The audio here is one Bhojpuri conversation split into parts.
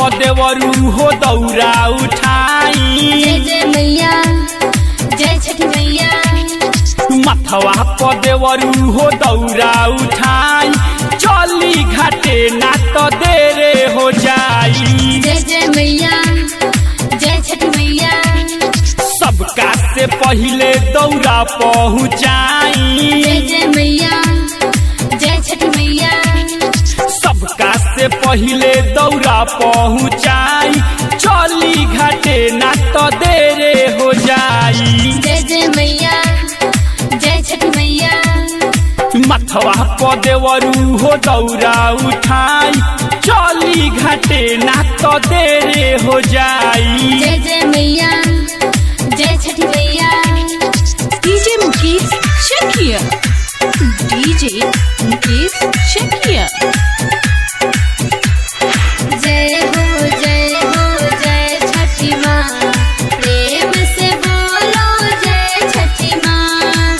देवरू हो दौरा उठाई जय जय मैया जय छठी मैया मथवा पर देवरू हो दौरा उठाई चली घाटे ना तो देरे हो जाई जय जय मैया जय छठी मैया सबका से पहिले दौरा पहुँचाई जय जय मैया जय छठी मैया सबका से पहिले दौरा पहुँचाई चली घाटे ना तो देरे हो जाई जय जय मैया जय छठी मैया मथवा पर देवरू हो दौरा उठाई चली घाटे ना तो देरे हो जाई जय जय मैया जय छठी मैया DJ Mukesh Shakia. DJ Mukesh Shakia. जय हो जय हो जय छठी माँ प्रेम से बोलो जय छठी माँ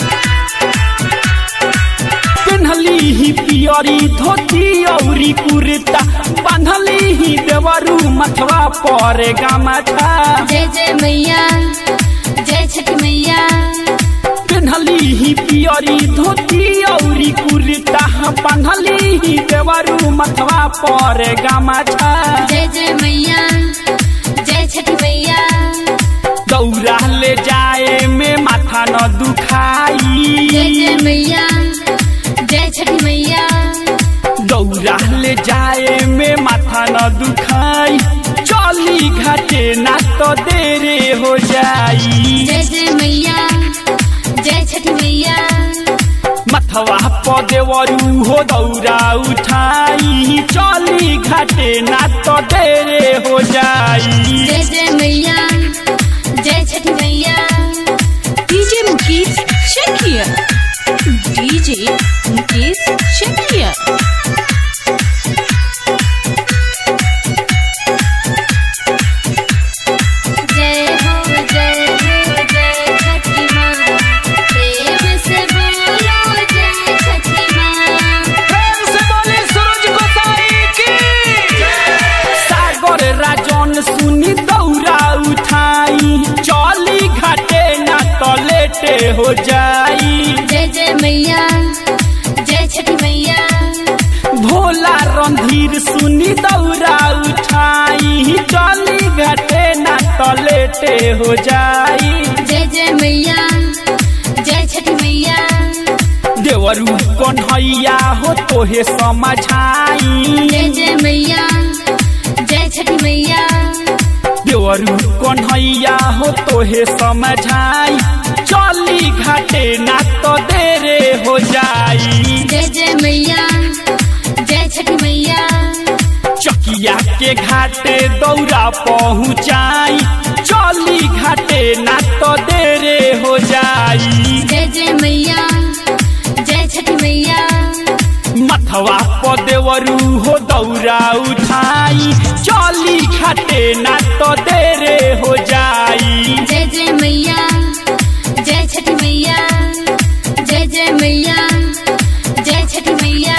पेन्हली ही पियरी धोती औरी कुर्ता बांधली ही देवरू मथवा पर गमछा जय जय मैया जय छठी मैया पेन्हली ही पियरी धोती औरी कुर्ता बांधली ही देवरू मथवा पर गमछा जय जय मैया जय छठी मैया दौरा ले जाए में माथा न दुखाई जय जय मैया जय छठी मैया दौरा ले जाए में माथा न दुखाई चली घाटे ना तो देरे हो जाई जय जय मैया जय छठी मैया मथवा पर देवरू हो दौरा उठाई चली घाटे ना तो देरे हो जाई जय जय मैया जय छठी मैया DJ Mukesh Shakia. DJ Mukesh Shakia. जय हो जय हो जय छठी माँ प्रेम से बोलो जय छठी माँ सागर राजन सुनी दौरा उठाई चली घाटे ना तो लेटे हो जाई जय जय मैया जय छठी मैया भोला रणधीर सुनी दौरा उठाई चली घाटे ना तो लेटे हो जाई जय जय मैया जय छठी मैया देवरू कन्हैया हो तोहे समझाई जय जय मैया जय छठी मैया देवरू कन्हैया हो तोहे समझाई चली घाटे ना तो देरे हो जाई जय जय मैया जय छठी मैया चकिया के घाटे दौरा पहुँचाई चली घाटे ना तो देरे हो जाई जय जय मैया जय छठी मैया मथवा पर देवरू हो दौरा उठाई चली घाटे ना तो देरे हो जाई जय जय मैया जय छठी मैया जय जय मैया जय छठी मैया